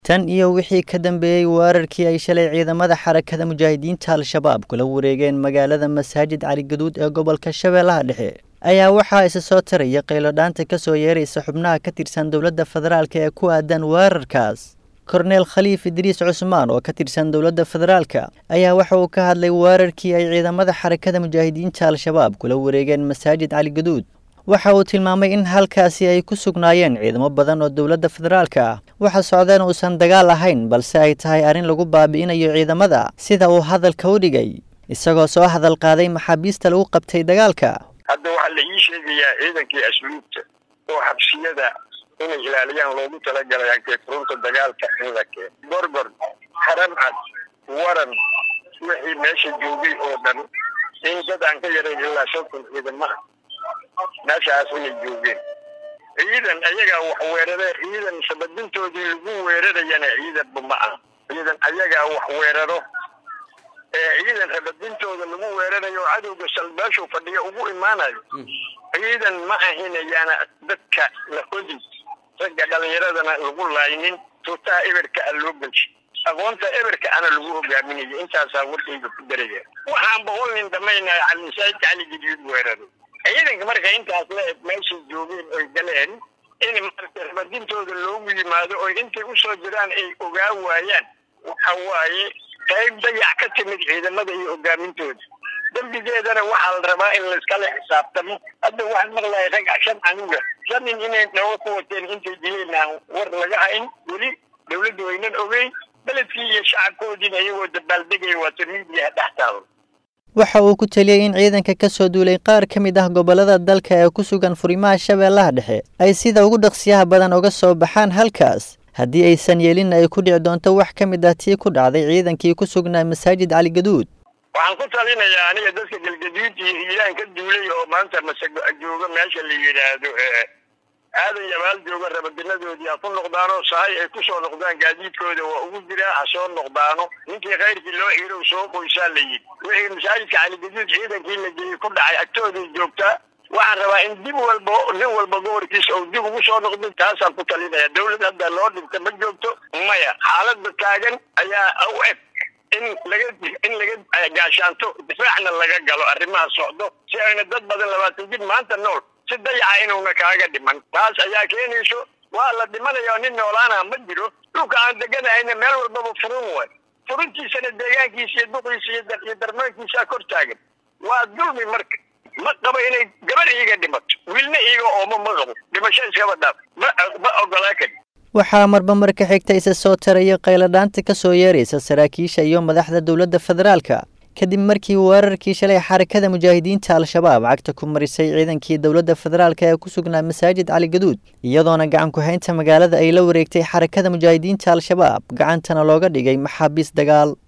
tan iyo wixii ka dambeeyey weerarkii ay shalay ciidamada xarakada mujaahidiinta al-shabaab kula wareegeen magaalada masaajid caligaduud ee gobolka shabeellaha dhexe ayaa waxaa isa soo taraya qaylodhaanta ka soo yeeraysa xubnaha ka tirsan dowladda federaalka ee ku aadan weerarkaas korneel khaliif idriis cusmaan oo ka tirsan dowladda federaalka ayaa waxa uu ka hadlay weerarkii ay ciidamada xarakada mujaahidiinta al-shabaab kula wareegeen masaajid caligaduud waxa uu tilmaamay in halkaasi ay ku sugnaayeen ciidamo badan oo dowladda federaalka ah waxa socdeen uusan dagaal ahayn balse ay tahay arrin lagu baabi'inayo ciidamada sida uu hadalka u dhigay isagoo soo hadal qaaday maxaabiista lagu qabtay dagaalka hadda waxaa la ii sheegayaa ciidankii asluubta oo xabsiyada inay ilaaliyaan loogu talagalay ankeefurunta dagaalka in la keeno gorgor haramcad waran wixii meesha joogay oo dhan in dad aan ka yarayn ilaa shan kun ciidamaha meeshaas inay joogeen ciidan ayagaa wax weeraree ciidan sabadintoodii lagu weerarayana ciidanba ma ah ciidan ayagaa wax weeraro ee ciidan sabadintooda lagu weerarayo cadowga salbaashu fadhiya ugu imaanayo ciidan ma ahinayaana dadka la hodi ragga dhalinyaradana lagu laaynin tuutaha eberka a loo gelsi aqoonta eberka ana lagu hogaaminayo intaasaa warkayga ku daraya waxaan boqol nin dhamaynaya calimasaajidka caligidiid weeraro ciidanka marka intaas la eg meeshay joogeen oy galeen in marka rabadintooda loogu yimaado oy intay usoo jiraan ay ogaa waayaan waxa waaye qayb dayac ka timid ciidamada iyo hogaamintooda dembigeedana waxaa la rabaa in layskala xisaabtamo hadda waxaan maqlaya rag shan anuga shan nin inay dhawo ku wateen intay dileen aan war laga hayn weli dawladdu waynan ogeyn beledkii iyo shacabkoodiina iyagoo dabaaldegaya waata miidiyaha dhex taalo waxa uu ku teliyey in ciidanka ka soo duulay qaar ka mid ah gobollada dalka ee ku sugan furimaha shabeellaha dhexe ay sida ugu dhaqsiyaha badan uga soo baxaan halkaas haddii aysan yeelinna ay ku dhici doonto wax ka mid ah tii ku dhacday ciidankii ku sugnaa masaajid caligaduud waxaan ku talinayaa aniga dadka galgaduud iyo hiiraan ka duulay oo maanta masago jooga meesha la yidhaahdo aadan yabaal jooga rabadinadoodii ha ku noqdaanoo sahay ay ku soo noqdaan gaadiidkooda waa ugu jiraa ha soo noqdaano ninkii khayrkii loo xirow soo qoysaa la yidhi wixii masaajidka caligaduud ciidankii la geeyey ku dhacay agtooday joogtaa waxaan rabaa in dib walba nin walba gobolkiisa uu dib ugu soo noqdo taasaan ku talinaya dawlad hadda loo dhinta ma joogto maya xaaladda taagan ayaa u eg in laga in laga gaashaanto difaacna laga galo arrimaha socdo si ayna dad badan labaatan jir maanta nool si dayaca inuuna kaaga dhiman taas ayaa keenayso waa la dhimanaya nin noolaana ma jiro dhulka aan deganahayna meel walbaba furun way furuntiisana deegaankiisa iyo duqiisa iyo darmaankiisaa kor taagan waa dulmi marka ma qabo inay gabar iiga dhimato wiilna iiga oomo ma qabo dhimasho iskaba dhaaf ma ma ogolaa kari waxaa marba marka xigta isa soo taraya qayladhaanta ka soo yeeraysa saraakiisha iyo madaxda dowladda federaalka kadib markii weerarkii shalay xarakada mujaahidiinta al-shabaab cagta ku marisay ciidankii dowladda federaalka ee ku sugnaa masaajid caligaduud iyadoona gacan ku-haynta magaalada ay la wareegtay xarakada mujaahidiinta al-shabaab gacantana looga dhigay maxaabiis dagaal